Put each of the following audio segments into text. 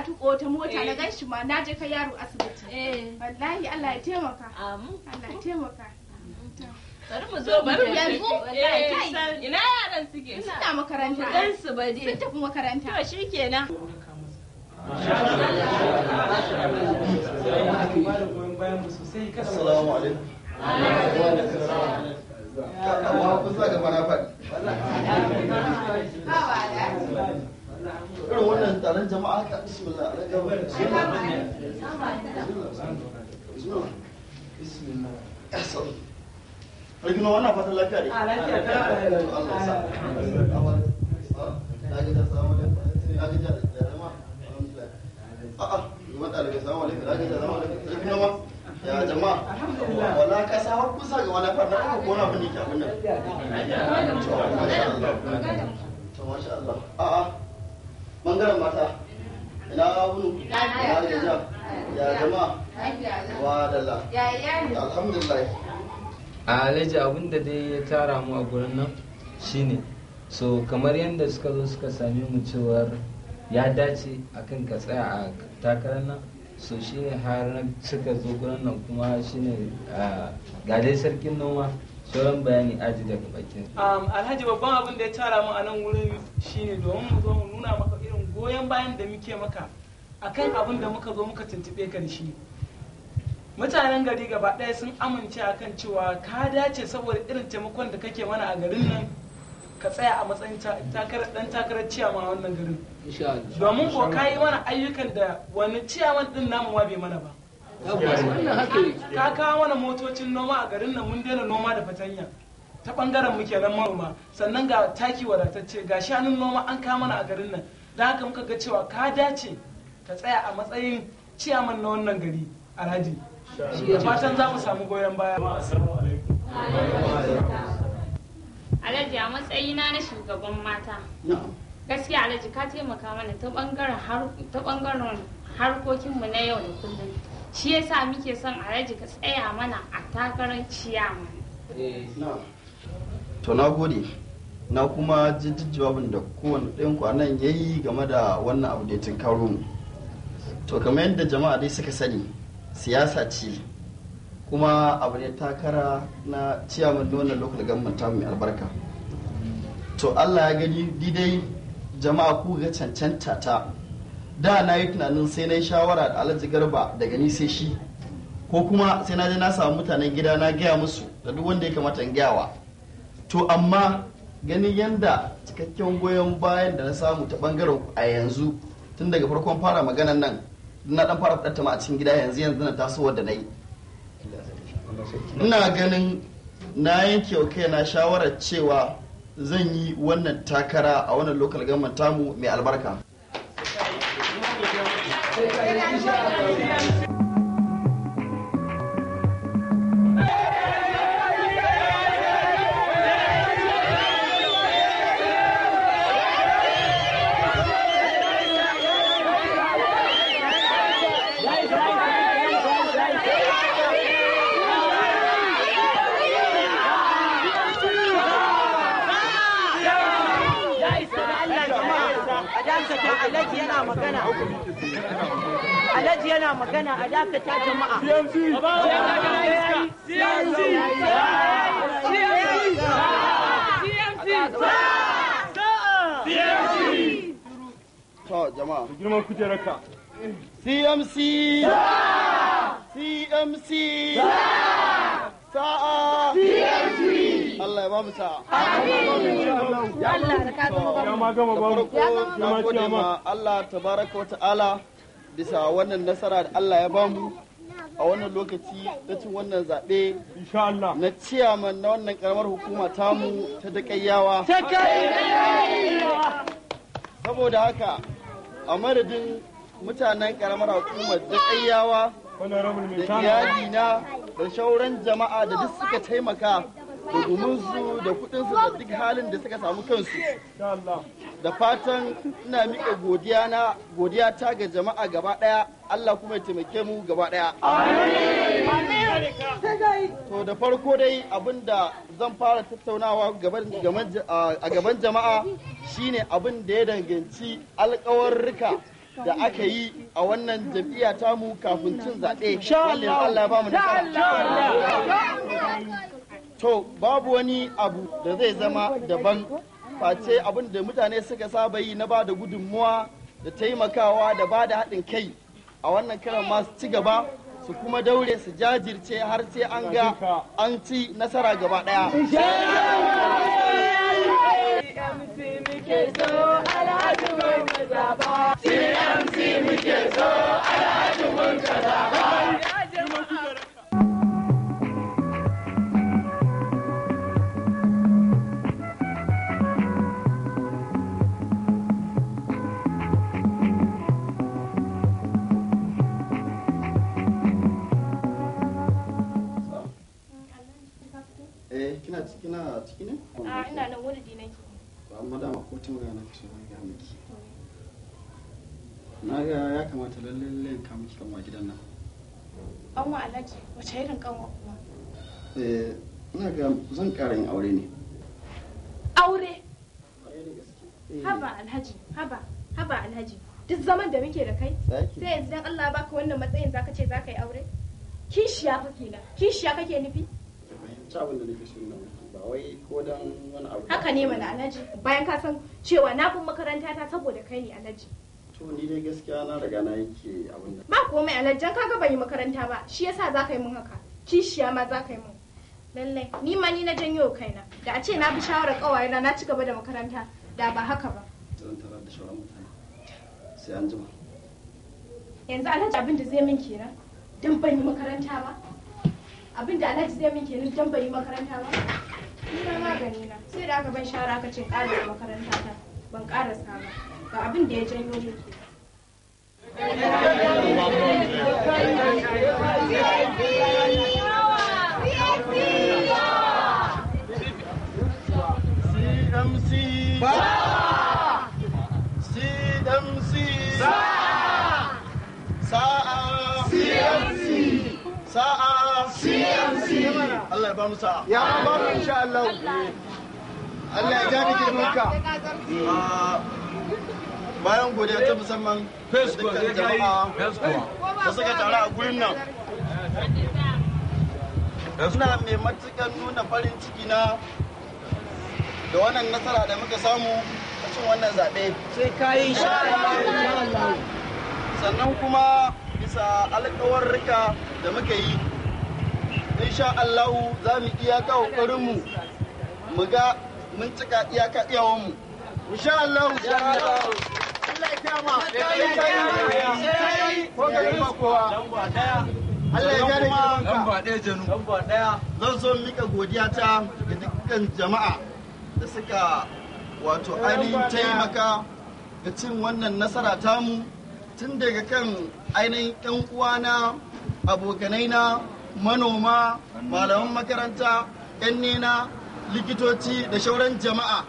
tuka wata mota na gan shi ma na je kai yaro asibiti Eh. wallahi Allah ya taimaka Amu. Allah ya taimaka Bari mu zo bari mu yanzu Wallahi Eh, kai. san- Ina yaran suke? suna makaranta Dan su ba sun dai. tafi makaranta To shikenan. Assalamu alaikum. Amma kun sa gaba na faɗi. Irin wannan taron jama'a haka bismillah. Bismillah. Rikino wannan fatan lafiya ne? Allah ya sa. Na gaji assalamu alaikum. Na gaji da jama'a. Alhamdulillah. A'a, yawan ɗalibai assalamu alaikum. Na gaji assalamu alaikum. Rikino ma. Ya jama'a. Wala ka sa har kusa ga wani fatan aka kona abin da ke abin nan. To masha Allah. A'a. Bangaren mata. Ina wuni? Ina gajiya. Ya jama'a. Wa dalla. Alhamdulillah. a alhaji abinda dai ya tara mu a gurin nan shine so kamar yadda suka zo suka same mu cewar ya dace akan ka tsaya a takarar nan so shine har na suka zo gurin nan kuma shine a ga dai sarkin noma sauran bayani aji daga bakin Um, alhaji babban abin da ya tara mu a nan wurin shine domin mu zo mu nuna maka irin goyon bayan da muke maka akan abin da muka zo muka tuntube ka da shi mutanen gari gaba ɗaya sun amince akan cewa ka dace saboda irin taimakon da kake mana a garin nan ka tsaya a matsayin ta- takarar dan takarar ciyaman a wannan garin domin ko ka yi mana ayyukan da wani ciyaman din namu ma bai mana ba ka kawo mana motocin noma a garin nan mun daina noma da fatanya ta bangaren mu kenan manoma sannan ga taki wadatacce ga shanun noma an kawo mana a garin nan da haka muka ga cewa ka dace ka tsaya a matsayin ciyaman na wannan gari alhaji da fatan za mu samu goyon baya Alhaji a matsayina na shugaban mata. Gaskiya Alhaji ka taimaka mana ta bangaren har- ta bangaren harkokinmu na yau da kullum. Shi yasa muke son Alhaji ka tsaya mana a takarar ciyama. Na. To na gode. Na kuma ji duk jawabin da kowane ɗayan kwanan ya yi game da wannan abu da ya tunkaro mu. To kamar yadda jama'a dai suka sani, siyasa ce kuma abu ne takara na ciyaman na wannan local government tamu mai albarka. To Allah ya gani didai jama'a ku ga cancanta ta. Da na yi tunanin sai na yi shawara da Alhaji Garba daga ni sai shi. ko kuma sai na je na samu mutanen gida na gaya musu da duk wanda ya kamata in gayawa to amma ganin yanda cikakken goyon bayan da na samu ta bangaren ku a yanzu tun daga farkon fara maganan nan na dan fara fadatta ma a cikin gida yanzu yanzu na tasowar da na yi ina ganin na yanke wa kaina shawarar cewa zan yi wannan takara a wannan local government tamu mai albarka Alhaji yana magana. Alhaji yana magana a dakata jama'a. to jama'a girman kujerarka CMC CMC sa'a Allah ya ba mu sa'a ya ma gama ba mu farko na gode ma Allah tabaraka wa ta'ala bisa wannan nasara da Allah ya bamu a wannan lokaci na cin wannan zaɓe insha Allah na ciyaman na wannan karamar hukuma tamu ta daƙayyawa saboda haka a madadin mutanen karamar hukumar daƙayyawa honorable da mai iyalina da shauran jama'a da duk suka taimaka da gumunsu da kudinsu da duk halin da suka samu kansu insha Allah da fatan ina miƙa godiya na godiya ta ga jama'a gaba ɗaya Allah kuma ya taimake mu gaba ɗaya. To da farko dai abinda zan fara tattaunawa gaban- gaban- a gaban jama'a shine abin da ya danganci alƙawarrika da aka yi a wannan jam'iyya tamu kafin cin zaɓe wanda Allah ya ba mu nasara to babu wani abu da zai zama daban face abin da mutane suka saba yi na ba da gudunmuwa da taimakawa da ba da haɗin kai a wannan karan masu ci gaba su kuma daure su jajirce har sai an ga an ci nasara gaba ɗaya. Eh, kina kina ciki ne? A ina nan wani nake. amma dama ko ta magana ka so ga miki na ga ya kamata lalle lalle ka miki kan gidan nan An wa Alhaji wace irin kanwa kuma? eh ina ga zan ƙara yin aure ne Aure. Haba Alhaji, haba, haba Alhaji. Duk zaman da muke da kai, Zaki. sai yanzu dan Allah ya baka wannan matsayin zaka ce zaka yi aure? Kishiya fa kenan. Kishiya kake nufi? fahimci abin da nake so na miki ba wai ko dan wani abu Haka ne mana Alhaji. Bayan ka san cewa na bin makaranta ta saboda kai ne Alhaji. to ni dai gaskiya na riga na yake abin da Ba komai Alhaji, dan kaga ban yi makaranta ba, shi yasa zaka yi mun haka. Kishiya ma zaka yi mun. Lallai, ni ma ni na janyo kaina. Da a ce na bi shawarar kawayena na ci gaba da makaranta, da ba haka ba. zan tarar da shauran mutane sai an jima yanzu alhaji abin da zai min kenan don ban yi makaranta ba abin da alhaji zai min kenan don ban yi makaranta ba ni na magani na sai da aka ban shara aka ce ƙara makaranta ta ban ƙarasa ba ga abin da ya janyo min ke CMC ba CMC sa'a CMC sa'a CMC Allah ya ba mu sa'a ya ba mu insha Allah Allah ya gane girmanka bayan godiya ta musamman da dukkan jama'a da suka taru a gurin nan suna mai matuƙar nuna farin ciki na da wannan nasara da muka samu a cin wannan zaɓe. Sai ka yi Sannan kuma bisa alƙawarrika da muka yi, insha Allahu za mu iyaka ƙoƙarinmu mu ga mun cika iyaka iyawanmu. Insha Allahu Allah ya kama. Ko ga ba kowa. Allah ya gane girmanka. Lamba ɗaya janu. Lamba ɗaya. Zan so mika godiya ta ga dukkan jama'a da suka wato ainihin taimaka ga cin wannan nasara tamu tun daga kan ainihin 'yan uwana abokanai na manoma malaman makaranta 'yan nena likitoci da shauran jama'a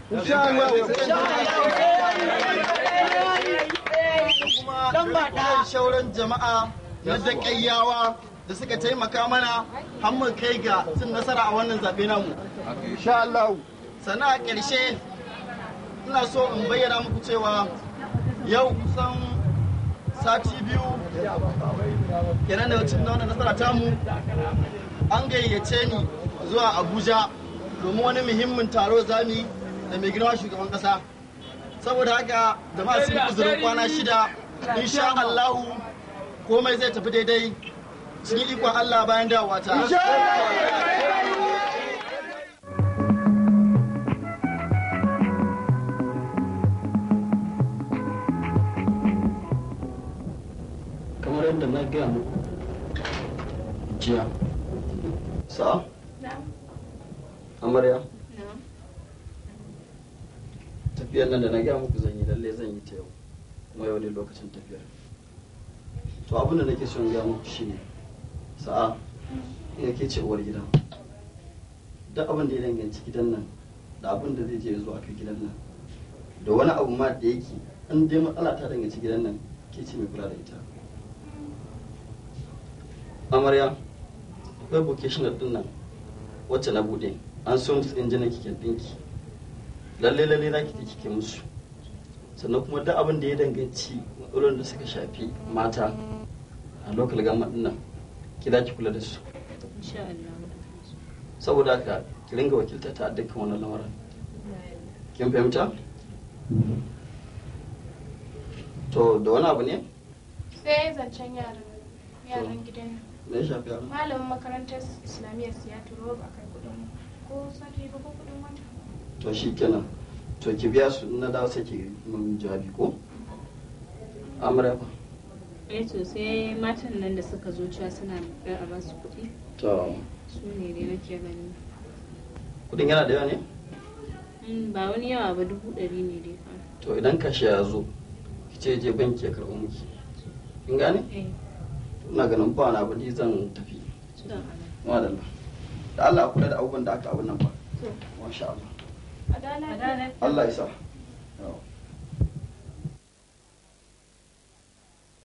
kuma da shauran jama'a na daƙayyawa da suka taimaka mana har mu kai ga cin nasara a wannan zaɓe namu. Insha Allah. Sannan a ƙarshe ina so in bayyana muku cewa yau kusan sati biyu kenan da cin wannan nasara tamu an gayyace ni zuwa Abuja domin wani muhimmin taro zamu yi da mai girma shugaban ƙasa. Saboda haka jama'a sun uzurin kwana shida insha Allahu komai zai tafi daidai cikin ikon Allah bayan dawowa ta. Kamar yadda na gaya muku jiya. Sa? Amarya? Tafiyar nan da na gaya muku zan yi lalle zan yi ta yau. Kuma yau ne lokacin tafiyar. to abin da nake son gaya muku shine sa'a ya ke ce uwar gida duk abin da ya danganci gidan nan da abin da zai je zuwa kai gidan nan da wani abu ma da yake an dai matsala ta danganci gidan nan ke ce mai kula da ita amarya akwai vocational din nan wacce na bude an so musu injinan kikin dinki lalle lalle za ki kike musu sannan kuma duk abin da ya danganci matsalolin da suka shafi mata a local government din nan ki za ki kula da su insha Allah saboda haka ki ringa wakilta ta a dukkan wannan lamarin kin fahimta to da wani abu ne sai zancen yaran yaran gidan nan me ya shafi yaran malamin makarantar islamiyyar su ya turo ba kai kudin ko sati ba ko kudin wata to shi kenan to ki biya su in na dawo sai ki mun jawabi ko amra ba eh to sai matan nan da suka zo cewa suna da a basu kuɗi to su ne dai nake gani kudin yana da yawa ne Mm, ba wani yawa ba dubu ɗari ne dai fa to idan kashe ya zo ki ce je banki ya karɓo miki kin gane eh ina ganin ba na ni zan tafi to Allah madalla da Allah a kula da abubuwan da aka abun nan ba to masha Allah adala adala Allah ya sa Yawa.